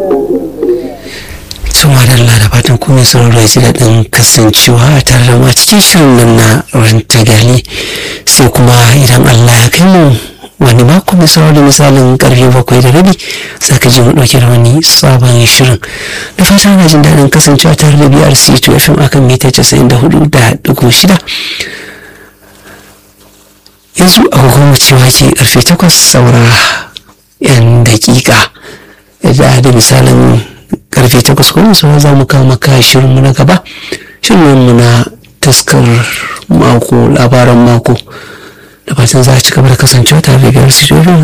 Tuma da Allah da fatan kuma sauraro ya ji daɗin kasancewa a tare da mu a cikin shirin nan na rantagali sai kuma idan Allah ya kai mu wani mako mai sauraro da misalin karfe bakwai da rabi za ka ji mu ɗauke da wani sabon shirin da fatan ana jin daɗin kasancewa tare da BRC 2 FM akan mita 94 da ɗigo shida yanzu agogon cewa ke karfe takwas saura yan dakika da da misalin karfe takwas kuma sau za mu kawo maka shirinmu na gaba shirinmu na taskar mako labaran mako da fatan za a ci gaba da kasancewa tare da biyar su